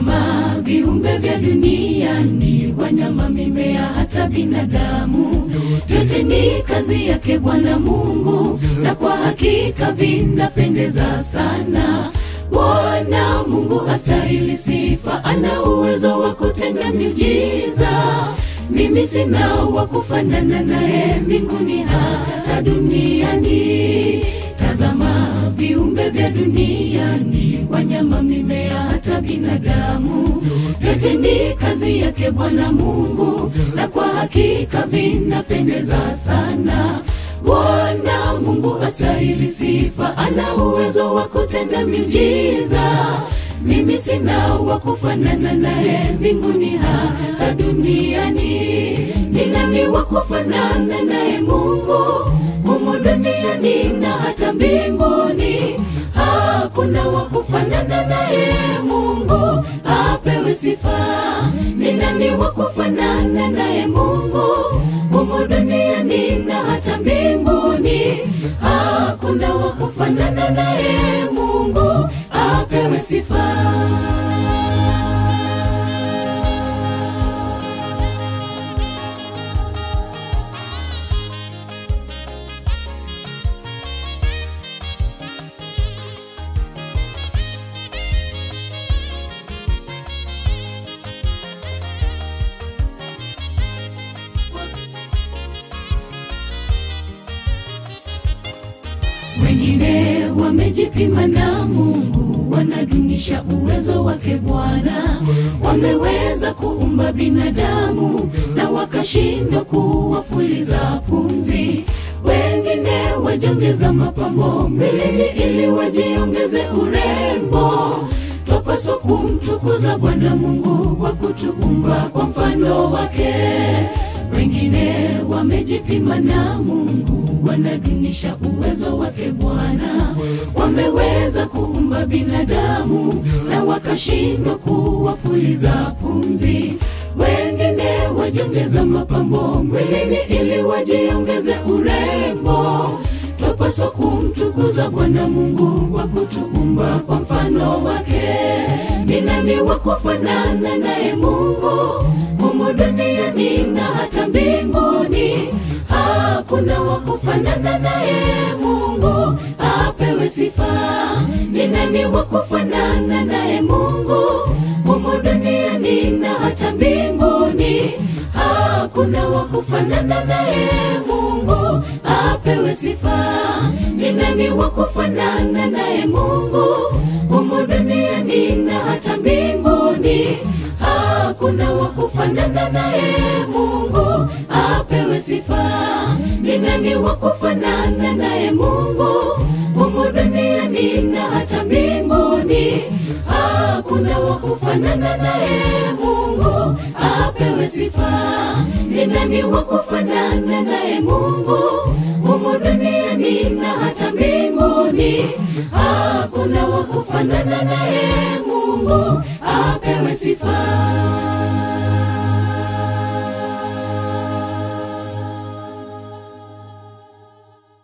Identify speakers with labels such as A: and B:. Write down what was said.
A: Tazama viumbe vya duniani, wanyama, mimea, hata binadamu, yote ni kazi yake Bwana Mungu, na kwa hakika vinapendeza sana. Bwana Mungu astahili sifa, ana uwezo wa kutenda miujiza. Mimi sina wa kufanana naye mbinguni hata duniani. Tazama viumbe vya duniani, wanyama, mimea, hata binadamu, yote ni kazi yake Bwana Mungu, na kwa hakika vinapendeza sana. Bwana Mungu astahili sifa, ana uwezo wa kutenda miujiza. Mimi sina wa kufanana naye mbinguni hata duniani. Ni nani wa kufanana naye Mungu humu duniani na hata mbinguni? Hakuna wa kufanana naye Mungu, apewe sifa. Ni nani wa kufanana naye Mungu humu duniani na hata mbinguni? Hakuna wa kufanana naye Mungu, apewe sifa. Wengine wamejipima na Mungu, wanadunisha uwezo wake Bwana. Wameweza kuumba binadamu na wakashindwa kuwapuliza pumzi. Wengine wajongeza mapambo mwilini ili wajiongeze urembo. Twapaswa kumtukuza Bwana Mungu kwa kutuumba kwa mfano wake. Wengine wamejipima na Mungu, wanadunisha uwezo wake Bwana. Wameweza kuumba binadamu na wakashindwa kuwapuliza pumzi. Wengine wajongeza mapambo mwilini ili wajiongeze urembo. Twapaswa kumtukuza Bwana Mungu kwa kutuumba kwa mfano wake. Ni nani wa kufanana naye Mungu humu duniani na hata mbinguni? Hakuna wa kufanana naye Mungu, apewe sifa. Ni nani wa kufanana naye Mungu humu duniani na hata mbinguni? Hakuna wa kufanana naye Mungu, apewe sifa. Ni nani wa kufanana naye Mungu humu duniani na hata mbinguni? Hakuna wa kufanana naye Mungu, apewe sifa. Ni nani wa kufanana naye Mungu humu duniani na hata mbinguni? Hakuna wa kufanana naye Mungu, apewe sifa. Ni nani wa kufanana naye Mungu humu duniani na hata mbinguni? Hakuna wa kufanana naye Mungu, apewe sifa.